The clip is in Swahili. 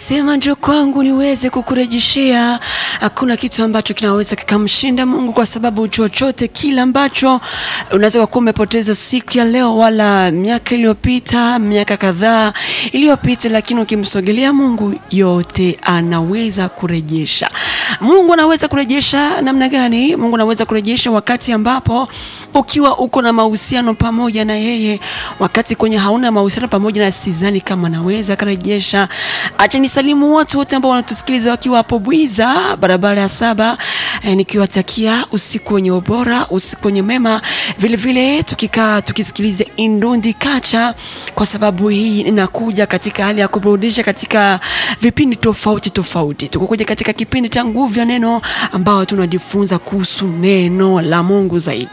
Alisema njoo kwangu niweze kukurejeshea. Hakuna kitu ambacho kinaweza kikamshinda Mungu, kwa sababu chochote kile ambacho unaweza kuwa umepoteza siku ya leo, wala miaka iliyopita, miaka kadhaa iliyopita, lakini ukimsogelea Mungu, yote anaweza kurejesha. Mungu anaweza kurejesha namna gani? Mungu anaweza kurejesha wakati ambapo ukiwa uko na mahusiano pamoja na yeye, wakati kwenye hauna mahusiano pamoja na, sidhani kama anaweza kurejesha. Acha nisalimu watu wote ambao wanatusikiliza wakiwa hapo Bwiza, barabara ya saba, eh, nikiwatakia usiku wenye ubora, usiku wenye mema, vile vile tukikaa tukisikiliza Indundi Kacha, kwa sababu hii inakuja katika hali ya kuburudisha katika vipindi tofauti tofauti. Tukokuja katika kipindi cha nguvu ya neno, ambao tunajifunza kuhusu neno la Mungu zaidi.